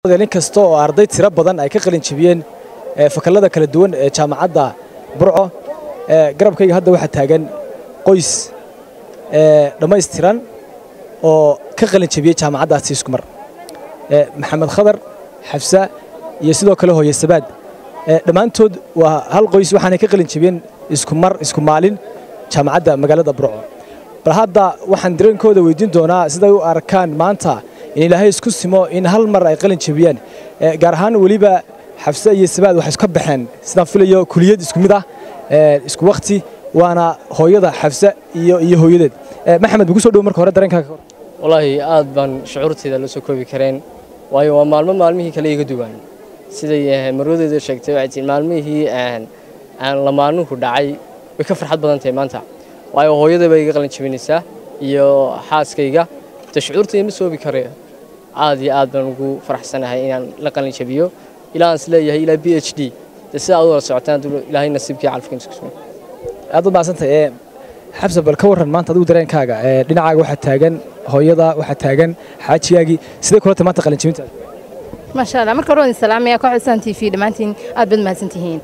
nin kasta oo arday tiro badan ay ka qalin jebiyeen fakallada kala duwan ee jaamacadda burco garabkayga hadda waxaa taagan qoys dhammaystiran oo ka qalin jebiyey jaamacaddaasi isku mar maxamed khadar xafsa iyo sidoo kale hooye sabaad dhammaantood waa hal qoys waxaanay ka qalin jebiyeen isku mar isku maalin jaamacadda magaalada burco bal hadda waxaan dareenkooda weydiin doonaa siday u arkaan maanta in ilaahay isku simo in hal mar ay qalin jebiyaan gaar ahaan weliba xafse iyo sabaad waxay iska baxeen sidaan filayo kuliyad isku mid ah isku wakti waana hooyada xafse iyo iyo hooyadeed maxamed maku soo dhow marka hore dareenkaaga wallaahi aad baan shucuurteyda la soo koobi kareen waayo waa maalmo maalmihii kale iga duwan siday marwadeeda sheegtay waxay tii maalmihii aan lamaanuhu dhacay way ka farxad badan tahay maanta waayo hooyada bay iga qalin jebinaysaa iyo xaaskayga de shucuurtayda ma soobi kare aad iyo aad baan ugu faraxsanahay inaan la qalin jebiyo ilaa aan isleeyahay ilaa b h d de sidaa ad wada socotaan ilaahay nasiibkii calafkiin isku sumay aad u maadsantahay xabsa bal ka warran maanta adigu dareenkaaga dhinacaaga waxaa taagan hooyada waxaa taagan xaajigaagii sidee kula tahay maanta qalin jebintaada maasha allah marka hore waan salaamaya kooxda san t v dhammaantiin aad baad mahadsantihiin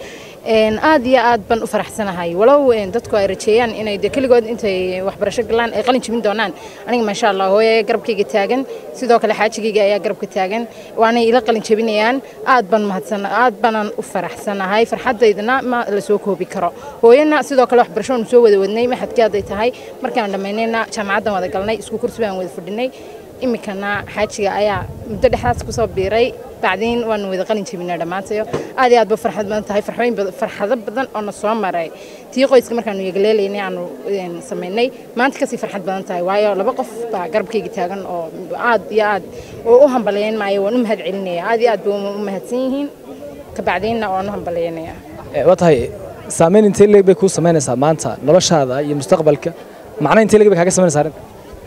aad iyo aad baan u faraxsanahay walow dadku ay rajeeyaan inay de keligood intay waxbarasho galaan ay qalin jebin doonaan aniga maasha allah hooye garabkayga taagan sidoo kale xaajigayga ayaa garabka taagan waanay ila qalin jebinayaan aad baan mahadsan aad baanan u faraxsanahay farxadaydana ma la soo koobi karo hooyana sidoo kale waxbarasho soo wada wadnay maxadkii hadday tahay markaan dhammaynayna jaamacaddan wada galnay isku kursi baan wada fadhinay iminkana xaajiga ayaa muddo dhexdaas kusoo biiray bacdiin waanu wada qalin jebinaa dhammaantayo aad iyo aad ba farxad badan tahay farxooyin farxado badan oo na soo maray tii qoyska markaanu yegaleelaynay aanu samaynay maanta kasii farxad badan tahay waayo laba qof baa garabkayga taagan oo aad iyo aad oo u hambalayn maayo waan u mahad celinaya aad iyo aad ba u mahadsan yihiin kabacdiinna waan u hambalaynaya waa tahay saamayn intee leeg bay kuu samaynaysaa maanta noloshaada iyo mustaqbalka macna intee leeg bay kaaga samaynaysaa arrinta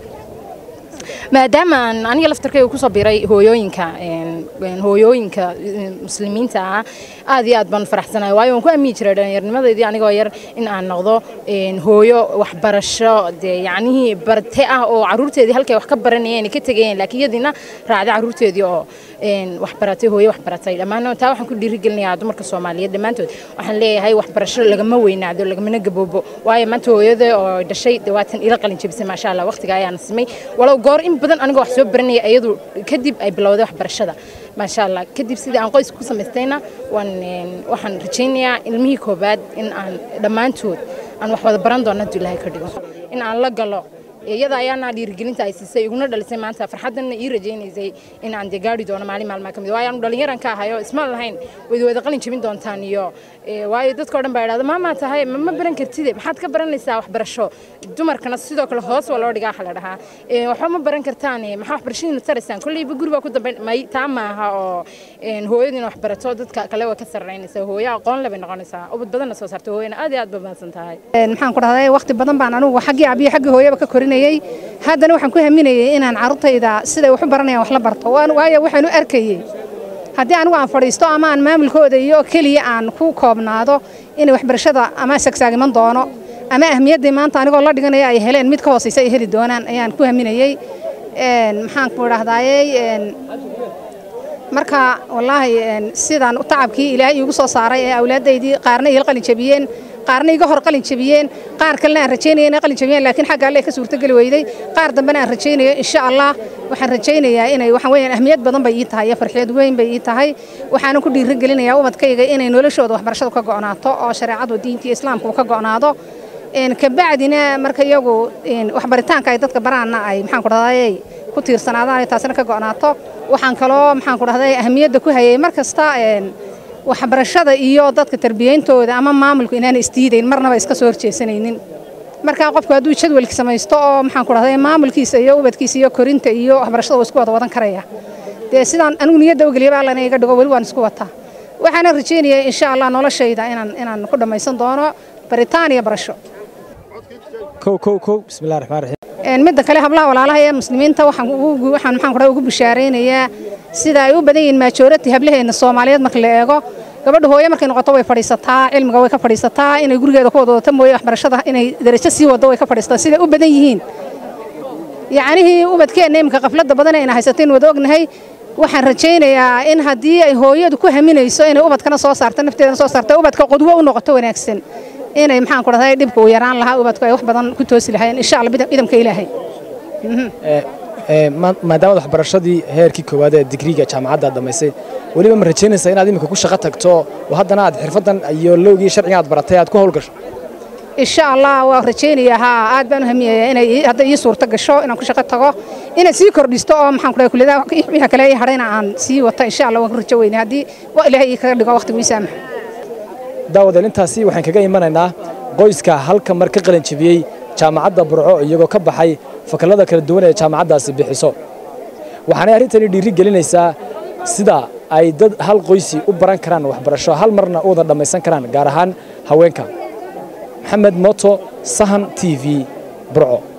maadaama aan aniga laftarkayga kusoo biray hooyooyinka hooyooyinka muslimiinta ah aad iyo aad baan faraxsanahay waayo waan ku amiyi jiray dhallinyarnimadeydii anigoo yar in aan noqdo hooyo waxbarasho dee yacnihii barte ah oo carruurteedii halkay wax ka baranayeen ka tegayeen laakiin iyadiina raacday carruurteedii oo waxbaratay hooyo waxbaratay dhammaan taa waxaan ku dhiirigelinayaa dumarka soomaaliyeed dhammaantood waxaan leeyahay waxbarasho lagama weynaado lagamana gaboobo waayo maanta hooyada oo dhashay dawaatan ila qalin jebisay maasha allah waqtiga ayaana simay walow goor in badan anigoo wax soo baranaya iyadu kadib ay bilowday waxbarashada maasha allah kadib sidii aan qoyska ku samaystayna waan waxaan rajaynayaa ilmihii koobaad in aan dhammaantood aan wax wada baran doono hadduu ilaahay ka dhigo in aan la galo iyada ayaana dhiirigelinta ay siisay iguna dhalisay maanta farxadanna ii rajaynaysay in aan dee gaari doono maalin maalmaa ka mid waayo aanu dhallinyaran ka ahayo isma lahayn wada wada qalin jebin doontaan iyo waayo dadka o dhan baa idhahda maamaa tahay ma baran kartide maxaad ka baranaysaa waxbarasho dumarkana sidoo kale hoos waa loo dhigaa waxa la dhahaa waxba ma baran kartaan maxaa waxbarashadiina taraysaan kolleyba guri baa ku dambayn may taa maaha oo hooyadiina wax barato dadka kale way ka sarreynaysaa hooyo aqoon le bay noqonaysaa ubad badanna soo saarta hooyana aad iyo aad ba mahadsan tahay maxaan ku dhahday waqti badan baan anugu xaggii abiyo xaggii hooyaba ka korinayay haddana waxaan ku haminayay inaan carruurtayda siday wax u baranayaan wax la barto waayo waxaan u arkayey haddii anigu aan fadhiisto ama aan maamulkooda iyo keliya aan ku koobnaado inay waxbarashada ama sagsaagiman doono ama ahmiyaddii maanta anigoo la dhiganaya ay heleen mid ka hoosaysa ay heli doonaan ayaan ku haminayey maxaan ku idhahdaayey marka wallaahi sidaan tacabkii ilaahay iigu soo saaray ee awlaadaydii qaarna iila qalin jebiyeen qaarna iga hor qalin jebiyeen qaar kalena aan rajaynaya inay qalin jebiyeen laakiin xagga alle ka suurtogeli weyday qaar dambena aan rajaynayo insha allah waxaan rajaynayaa inay waxaan weeyaan ahmiyad badan bay ii tahay iyo farxiyad weyn bay ii tahay waxaanan ku dhiirigelinayaa ubadkayga inay noloshooda waxbarashadu ka go'naato oo shareecadu diintii islaamku ka go'naado kabacdina marka iyagu waxbaritaanka ay dadka baraanna ay maxaan ku dhahday ku tiirsanaadaan taasina ka go'naato waxaan kaloo maxaan ku dhahday ahmiyadda ku hayay mar kasta waxbarashada iyo dadka tarbiyeyntooda ama maamulku inaana isdiidayn marnaba iska soo horjeesanaynin markaa qofku hadduu jadwalki samaysto oo maxaan ku dhahday maamulkiisa iyo ubadkiisa iyo korinta iyo waxbarashada waa isku wada wadan karaya dee sidaan anigu niyadda ogeliyaba allana iga dhigo weli waan isku wataa waxaana rajaynayaa insha allah noloshayda inaan inaan ku dhammaysan doono baritaan iyo barasho kow kow kow bismillahi raxmaan raxiim midda kale hablaha walaalaha ee muslimiinta waxaan ugu waxaan maxaan ku dhahay ugu bishaaraynayaa sida ay u badan yihiin majority hablaheena Soomaaliyeed marka la eego gabadha hooyo markay noqoto way fadhiisataa cilmiga way ka fadhiisataa inay gurigeeda ku wadato mooye waxbarashada inay darajo sii wado way ka fadhiisataa sida u badan yihiin yacnihii ubadkeenna imika qafladda badan ayna haysateen wada ognahay waxaan rajaynayaa in haddii ay hooyadu ku haminayso inay ubadkana soo saarto nafteedana soo saarto ubadka qudwo u noqoto wanaagsan inay maxaan ku dhahday dhibka uu yaraan lahaa ubadku ay wax badan ku toosi lahaayeen insha allah idamka ilaahay maadaamad waxbarashadii heerkii koowaad ee digriga jaamacadda aad dhammaysay weliba ma rajaynaysaa inaad iminka ku shaqo tagto oo haddana aad xirfaddan iyo lowgii sharciga aad baratay aad ku howlgasho insha allah waa rajaynayaa haa aad baan u hamiyayaa inay hadda ii suurto gasho inaan ku shaqo tago inaad sii kordhisto oo maxaan ku dhahay kulliyadaha wixii kale ii hadhayna aan sii wata insha allah waan ku rajo weynay haddii waa ilaahay ii kaga dhigo waqtigu ii saamaxo daawadeel intaasi waxaan kaga imanaynaa qoyska halka mar ka qalin jebiyey jaamacadda burco iyagoo ka baxay fakallada kala duwan ee jaamacaddaasi bixiso waxaanay arrintani dhiiri gelinaysaa sida ay dad hal qoysi u baran karaan waxbarasho hal marna u wada dhammaysan karaan gaar ahaan haweenka maxamed moto sahan t v burco